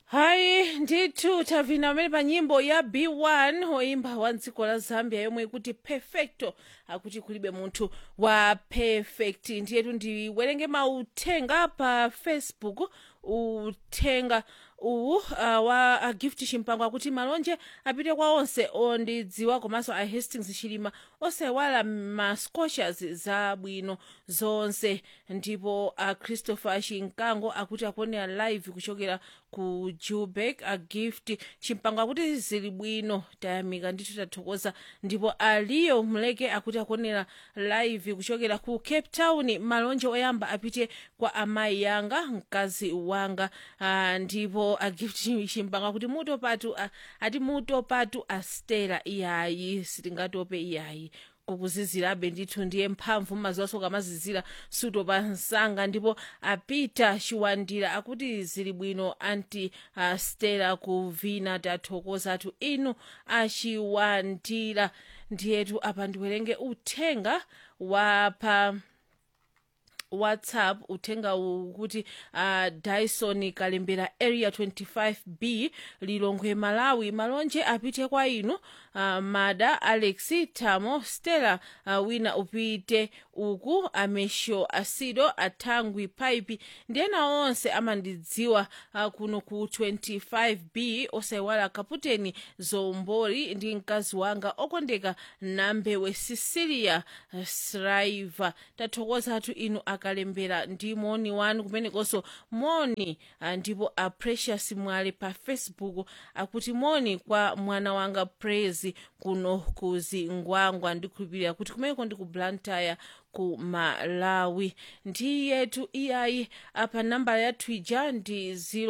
hayi ndithu tavina pamene pa nyimbo ya b1 woimba wa dziko la zambia yomwe ikuti perfecto akuti kulibe munthu wa perfect ndiyetu ndiwerenge mauthenga pa facebook uthenga uwu uh, wa uh, gift chimpango akuti malonje apite kwa onse ondidziwa komanso a hastings chilima osewala ma scotias zabwino zonse ndipo a uh, christopher chinkango akuti akuonera live kuchokera ku joburg a gift chimpango akuti zili bwino tayamika ndithu tathokoza ndipo aliyo mleke akuti akuonera live kuchokera ku cape town malonje oyamba apite kwa amayi yanga mkazi wanga uh, ndipo a gift chimpango akuti mutopatu uh, ati mutopatu astera iyayi sitingatope iyayi kukuzizirabe ndithu ndiye mphamvu maziwaso kamazizira sutopa msanga ndipo apita chiwandira akuti zili bwino anti uh, stela kuvina tathokoza atu inu achiwandira ndiyetu apa ndiwerenge uthenga wapa whatsapp uthenga ukuti uh, dyson kalembera area 25b lilongwe malawi malonje apite kwa inu uh, mada alex tamo stella uh, wina upite uku amesho asido athangwi pipe ndiyena onse amandidziwa uh, kuno ku 25b osayiwala kaputeni zombori ndi mkazi wanga okondeka nambewe sicilia uh, sriver tathokoza atu inu akalembera ndi moni wanu kumenekonso moni uh, ndipo a precious mwale pa facebook akuti moni kwa mwana wanga praise kuno ku zingwangwa ndikhulupirira kuti kumeneko ndi ku blantyre ku malawi ndiyetu iyayi apa nambala yathu ija ndi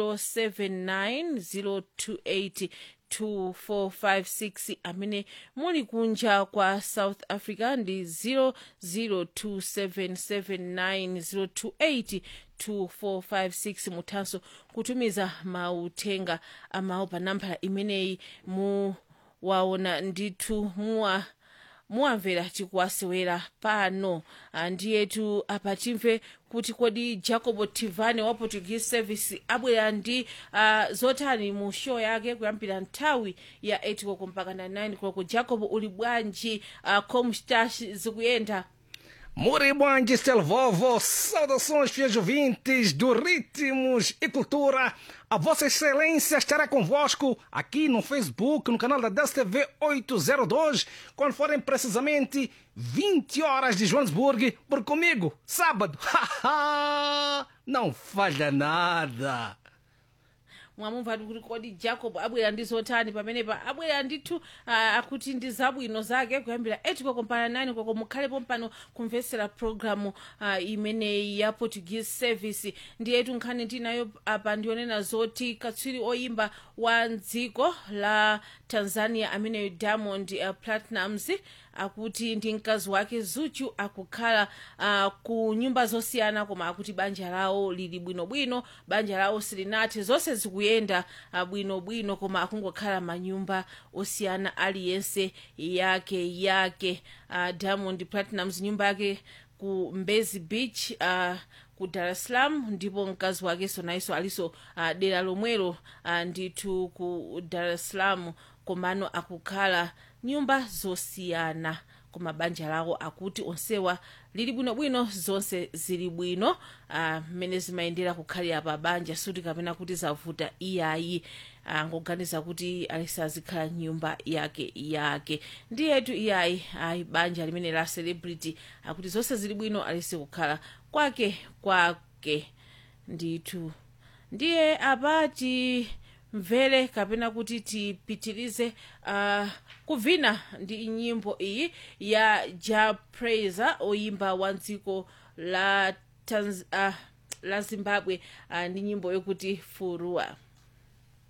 079028 2456 amene muli kunja kwa south africa ndi 002779028 2456 muthanso kutumiza mauthenga amawu pa nambala imeneyi muwaona ndithu muwa muwamvera tikuwasewera pano ndiyetu apa timve kuti kodi jacobo tivane wa portuguese service abwera ndi uh, zotani mu show yake kuyambira nthawi ya 8 koloko mpaka na 9 koloko jacobo uli bwanji uh, comstash zikuyenda Muri bom Stelvovo, saudações fiéis ouvintes do Ritmos e Cultura. A Vossa Excelência estará convosco aqui no Facebook, no canal da DSTV 802, quando forem precisamente 20 horas de Joanesburgo, por comigo, sábado. Não falha nada. mwamumva kuti kodi jacob abwera ndi zotani pamenepa abwera ndithu uh, akuti ndi zabwino zake kuyambira 8 koloko mpaka 9 koloko mukhalepo mpano kumvetsera programu uh, imeneyi ya portuguese service ndiyetu nkhani ndinayo apa ndionena zoti katswiri oyimba wa dziko la tanzania ameneyo diamond uh, platinums akuti ndi mkazi wake zuchu akukhala uh, ku nyumba zosiyana koma akuti banja lawo lili bwinobwino banja lawo silinathe zonse zikuyenda uh, bwinobwino koma akungokhala manyumba osiyana aliyense yake yake uh, diamond platinums nyumba yake ku mbezi beach uh, ku dar es salaam ndipo mkazi wakenso nayenso aliso uh, dera lomwelo uh, ndithu ku dar es salaam komano akukhala nyumba zosiyana koma banja lawo akuti onsewa lili bwinobwino zonse zili bwino mmene uh, zimayendera kukhalira pa banja suti kapena kuti zavuta iyayi angoganiza uh, kuti alisazikhala nyumba yake yake ndiyetu iyayi ayi banja limene la celebrity akuti zonse zili bwino alisi kukhala kwake kwake ndithu ndiye apati mvere kapena kuti tipitirize uh, kuvina ndi nyimbo iyi ya ja praiser oyimba wa dziko la, Tanz uh, la zimbabwe uh, ndi nyimbo yokuti furua